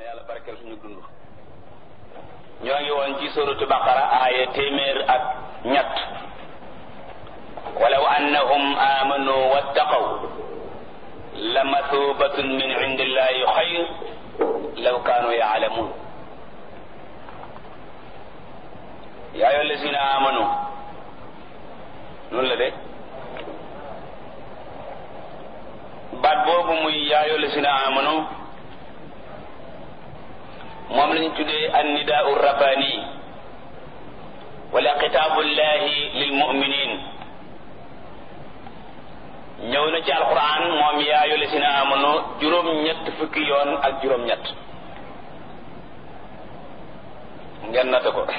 yàlla barkeel suñu dund ñoo ngi woon ci suratu baqara aaya téeméer ak ñett walaw annahum amanu wattaqaw la mathubatun min indillahi xayr law kaanu yaalamun yaa ayyuha allazina amanu noonu la de baat boobu muy yaa ayyuha allazina amanu moom lañu tuddee annidaau rabbani wala xitaabullahi lil muminin ñëw na ci alquran moom yaa ayyuha allazina amanu juróom-ñett fukki yoon ak juróom-ñett ngeen nata ko